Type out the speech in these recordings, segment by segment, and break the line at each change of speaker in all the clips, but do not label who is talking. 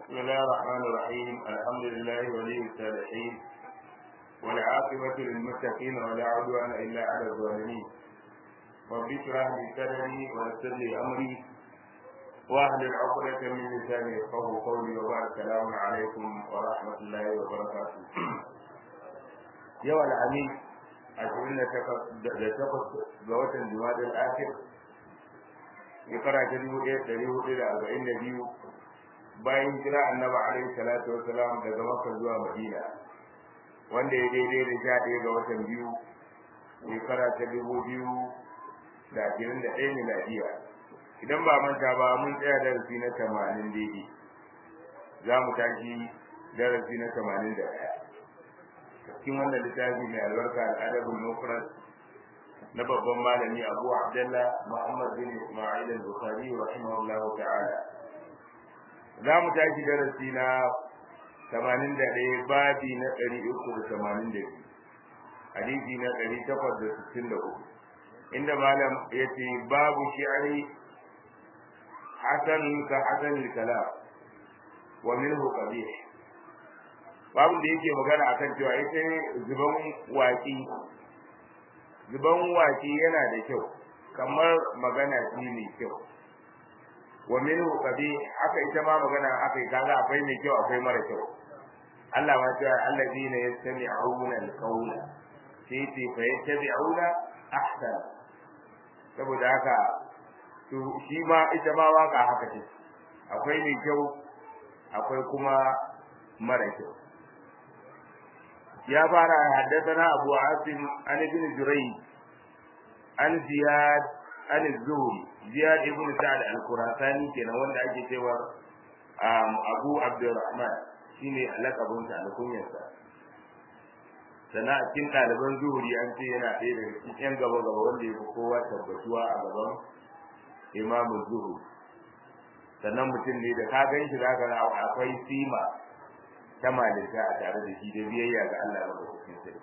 بسم الله الرحمن الرحيم الحمد لله ولي الصالحين والعاقبة للمتقين ولا عدوان إلا على الظالمين رب اشرح لي صدري ويسر لي أمري واهلل عقدة من لساني يفقهوا قولي وبارك السلام عليكم ورحمة الله وبركاته يوم العميد ashirin da takwas ga watan jumadal akhir shekara ta dubu ɗaya ɗari hudu da arba'in da biyu bayan jira annaba alaihi salatu wasalam daga makka zuwa madina wanda ya daidai da sha ɗaya ga watan biyu shekara ta dubu biyu da ashirin da ɗaya miladiya idan ba manta ba mun tsaya darasi na tamanin daidai za mu tashi darasi na tamanin da ɗaya cikin wannan littafi mai albarka al'adabul mufrad na babban malami Abu Abdullah Muhammad bin Isma'il al-Bukhari rahimahullahu ta'ala za mu tashi darasi na 81 babi na 382 hadisi na 863 inda malam yace babu shi'ri hasan ka hasan al-kalam wa minhu qabih babu da yake magana akan cewa ita zuban waki zuban waki yana da kyau kamar magana shi ne kyau wa minhu qabi haka ita ma magana akai kaga akwai mai kyau akwai mara kyau Allah ma ce allazina yastami'una al-qawla sai ce fa yattabi'una ahsan saboda haka to shi ma ita ma waka haka ce akwai mai kyau akwai kuma mara kyau يا فارا حدثنا أبو عاصم عن ابن جريج عن زياد عن الزهري زياد ابن سعد الخراساني كان wanda ake cewa Abu Abdurrahman shine lakabin sa alkunyar sa sana a cikin ɗaliban zuhuri an ce yana ɗaya daga cikin yan gaba gaba wanda ya fi kowa tabbatuwa a gaban imamu zuhuri sannan mutum ne da ka gan shi za ka akwai sima ta malinta a tare da shi da biyayya ga Allah ba cikin sai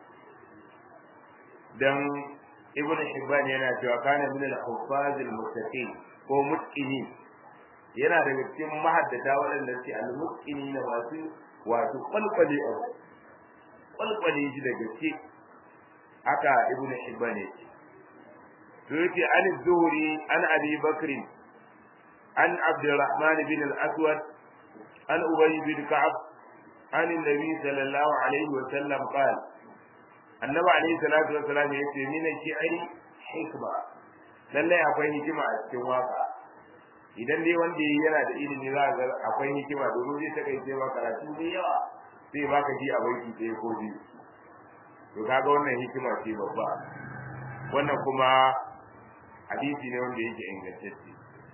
dan ibn hibban yana cewa kana min al-huffaz al-muttaqin ko mutqini yana daga cikin mahaddata waɗanda suke al-mutqini na masu wato kwalkwale a kwalkwale shi da gaske haka ibn hibban ne to yake an zuhri an abi bakr an abdurrahman bin al-aswad an ubay bin ka'ab عن النبي صلى الله عليه وسلم قال النبي عليه الصلاة والسلام يقول من الشعر حكمة lallai akwai hikima a cikin waka idan dai wanda yana da ilimi za ga akwai hikima domin zai takaice ma karatu da yawa sai baka ji a baiki ɗaya ko biyu to kaga wannan hikima ce babba wannan kuma hadisi ne wanda yake ingantacce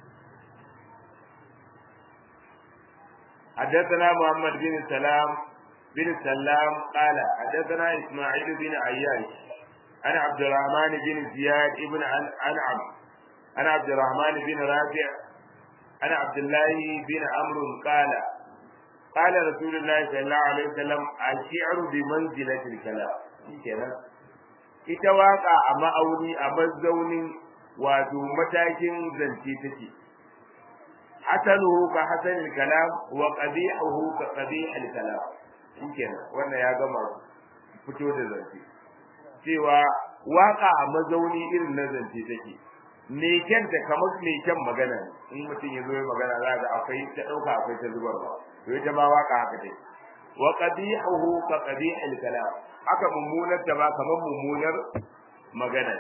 حدثنا محمد بن سلام بن سلام قال حدثنا اسماعيل بن عياش عن عبد الرحمن بن زياد بن انعم عن عبد الرحمن بن رافع عن عبد الله بن عمرو قال قال رسول الله صلى الله عليه وسلم الشعر بمنزلة الكلام kenan ita waka a ma'auni a mazaunin wato matakin zance take حسنه كحسن الكلام وقبيحه كقبيح الكلام shikenan wannan ya gama fito da zance cewa waka a mazauni irin na zance take me kyanta kamar me kyan magana in mutum ya zo ya magana za ga akwai ta dauka akwai ta zubarwa to ita ma waka haka take wa qabihuhu ka qabihil kalam haka mummunar ta ba kamar mummunar magana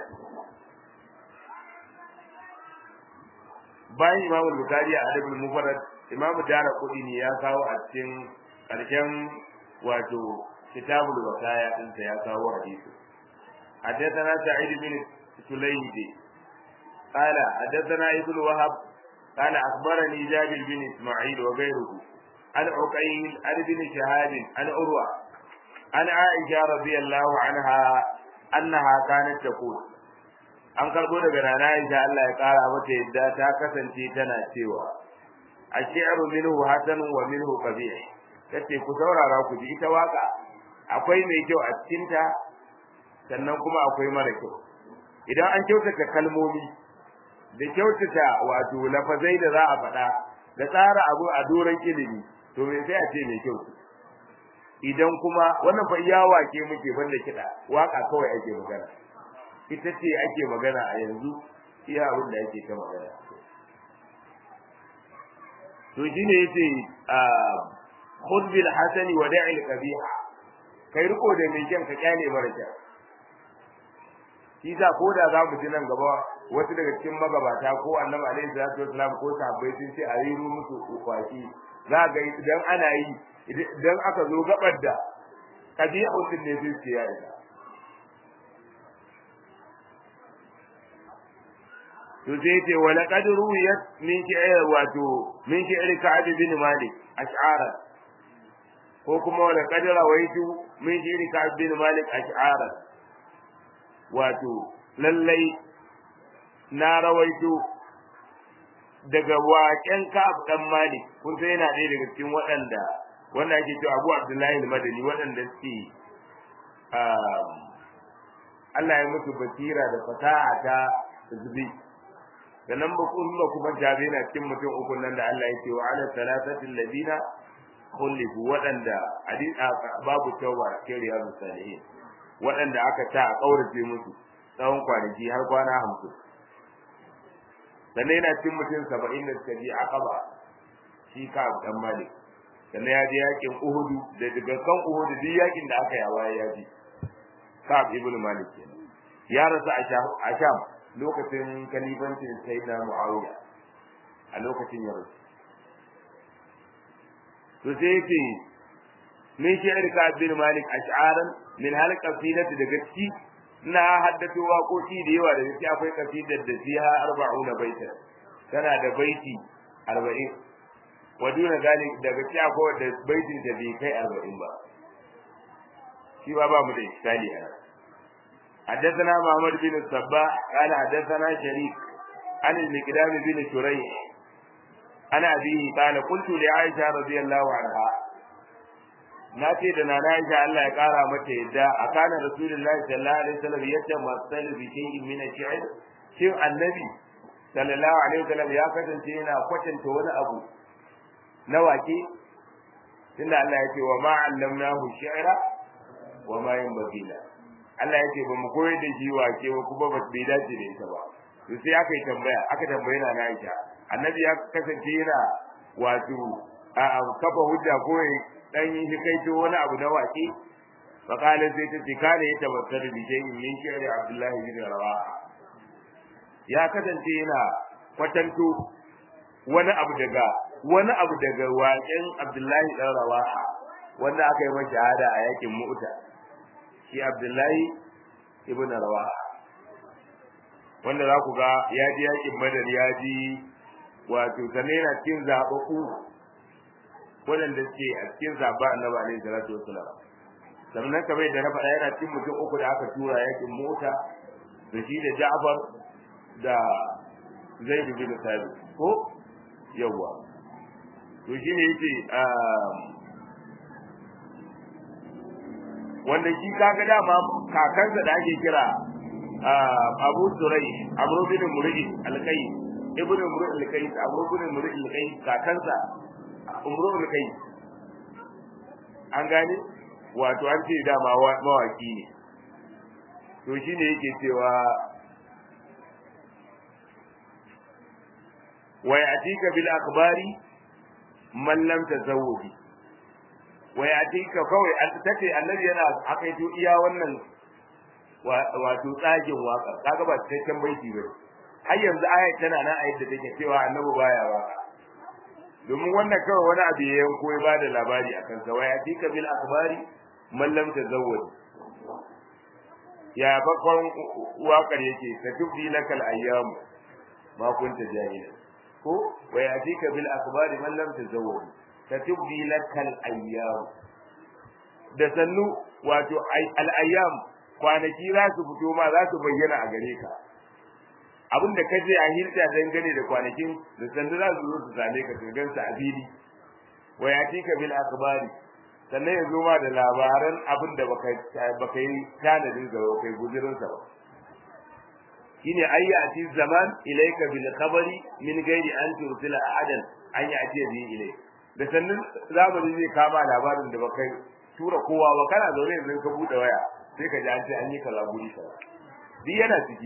bayan imam bukari a adabul mufarrad imam dara kudi ne ya kawo a cikin karshen wato kitabul wasaya din ya kawo hadisi حدثنا سعيد بن سليد قال حدثنا ابن وهب قال اخبرني جابر بن اسماعيل وغيره عن عقيل عن ابن شهاب عن عروه عن عائشه رضي الله عنها انها كانت تقول an karbo daga rana Aisha Allah ya kara mata yadda ta kasance tana cewa ashi'ru minhu hasan wa minhu qabih tace ku saurara ku ji ita waka akwai mai kyau a cikin ta sannan kuma akwai mara kyau idan an kyautata kalmomi da kyautata wato lafazai da za a faɗa da tsara abu a doron ilimi to me sai a ce mai kyau idan kuma wannan fa iya wake muke banda kiɗa waka kawai ake magana ita ce ake magana a yanzu iya abin da ake ta magana to shine yace khudh bil hasani wa da'i al qabiha kai riko da mai kyan ka kyale mara kyan shi za ko da za mu ji nan gaba wasu daga cikin magabata ko annabi alaihi salatu wasalam ko sahabbai sun ce a yi musu ukwaki za ga idan ana yi idan aka zo gabar da kabi'un din ne zai ce ya isa to sai ce wa laqad ruwiyat min shi'r wato min shi'r ka'ab bin malik ash'ara ko kuma wa laqad rawaitu min shi'r ka'ab bin malik ash'ara wato lallai na rawaito daga waƙen ka'ab dan malik kun sai yana ɗaya daga cikin waɗanda wanda ake cewa Abu Abdullahi al-Madani waɗanda suke Allah ya musu basira da fasaha ta zubi sannan ba kun ba kuma jabe na cikin mutum uku nan da Allah ya ce wa ala salatati alladina khulifu waɗanda babu tawba cikin riyadu salihin waɗanda aka ta a kaurace musu tsawon kwanaki har kwana hamsin sannan yana cikin mutum saba'in da suka je a kaba shi ka dan malik sannan ya je yakin uhudu da daga kan uhudu duk yakin da aka yi a baya ya ji ka'ab ibn malik kenan ya rasu a sham lokacin kalifancin sayyidina muawiya a lokacin ya rasu to sai yace min shi'ar ka'ab ibn malik ash'aran min hal qasidati daga ciki na haddato waƙoƙi da yawa da gaske akwai kasidar da fiha arba'una baita tana da baiti arba'in waduna zalik daga ci akwai da baitin da bai kai arba'in ba shi ba ba mu da iskali a حدثنا محمد بن الصباح قال حدثنا شريك عن المقدام بن شريح عن أبيه قال قلت لعائشة رضي الله عنها ناتي دنا عائشة الله يقارى متى يدى أكان رسول الله صلى الله عليه وسلم يتمثل بشيء من الشعر شيء النبي صلى الله عليه وسلم يا كتن تينا كتن تون أبو نواكي tunda Allah ya ce wa ma allamnahu shi'ra wa ma yanbaghi la Allah ya ce ba mu koyar da shi wake ba kuma ba bai dace da ita ba to sai aka yi tambaya aka tambaye na Aisha annabi ya kasance yana wato a kafa hujja ko dan yi kaito wani abu na wake fa qala sai ta ce kana ya tabassar bi shay'in min shi'ri Abdullah bin Rawaha ya kasance yana kwatanto wani abu daga wani abu daga waƙen Abdullahi dan Rawaha wanda aka yi masa shahada a yakin Mu'ta shi Abdullahi ibn Rawaha wanda za ku ga ya ji yakin Badar ya ji wato sannan yana cikin zaɓaɓɓu waɗanda suke a cikin zaɓa Annabi alaihi salatu wassalam sannan kamar da na faɗa yana cikin mutum uku da aka tura yakin Mu'ta da shi da Ja'far da Zaid bin Thabit ko yawwa to shi ne yake wanda shi kaga dama kakansa da ake kira Abu Surai Amr bin Mur'i al-Kai Ibn Mur'i al-Kai Amr bin Mur'i al-Kai kakansa Umru al-Kai an gane wato an ce dama mawaki ne to shi ne yake cewa wa ya'tika bil akhbari man lam tazawwadi wa yatika kawai tace annabi yana akaito iya wannan wato tsagin waka kaga ba cikakken baiti ba har yanzu ayat tana nan ayat da take cewa annabi baya waka domin wannan kawai wani abu ya yanko ya bada labari akan sa wa yatika bil akhbari man lam tazawwadi ya bakon wakar yake ka tubdi lakal ayyam ma kunta jahila ko wa yatika bil akhbari man lam tazawwad tatubdi lakal ayyam da sannu wato al ayyam kwanaki za su fito ma za su bayyana a gare ka abin da kaje a hirta dangane da kwanakin da sannu za su zo su same ka ka gansa a fili wa yatika bil akhbari sannan ya zo ma da labaran abin da baka baka yi tanadin ga kai guzurin sa ba shine ayyati zaman ilayka bil khabari min ghairi an tursila ahadan an yati bi ilay da sannan zamani zai kama labarin da baka tura kowa ba kana zaune yanzu ka bude waya sai ka ji an ce an yi kaza guri kaza duk yana ciki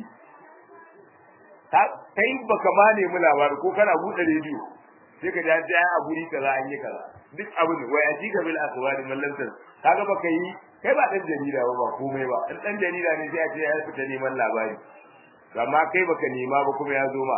kai baka ma nemi labari ko kana bude rediyo sai ka ji an ce a guri kaza an yi kaza duk abin wai aji ga bil akhbari mallantar kaga baka yi kai ba dan jarida ba ba komai ba in dan jarida ne sai a ce ya fita neman labari amma kai baka nema ba kuma ya zo ma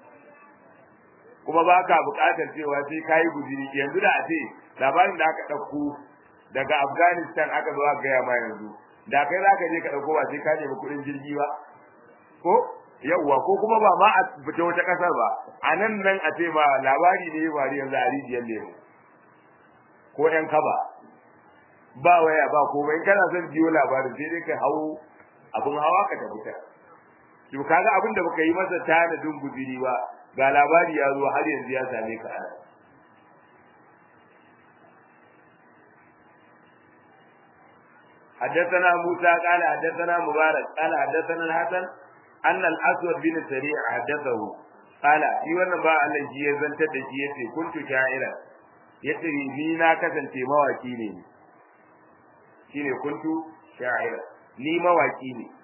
kuma baka buƙatar cewa sai kai guziri yanzu da a ce labarin da aka ɗauko daga Afghanistan aka zo aka gaya ma yanzu da kai zaka je ka ɗauko ba sai ka nemi kuɗin jirgi ba ko yawwa ko kuma ba ma a fita wata ƙasar ba a nan nan a ce ma labari ne ya faru yanzu a rijiyar lemu ko ƴan kaba ba waya ba komai in kana son jiyo labarin sai dai ka hau abun hawa ka tafi ta to kaga abin da baka yi masa tanadin guziri ba ga labari ya zo har yanzu ya same ka ana حدثنا موسى قال حدثنا مبارك قال حدثنا الحسن أن الأسود بن سريع حدثه قال في wannan ba Allah ji ya zantar da shi yace kuntu sha'ira yace ni na kasance mawaki ne shine kuntu sha'ira ni mawaki ne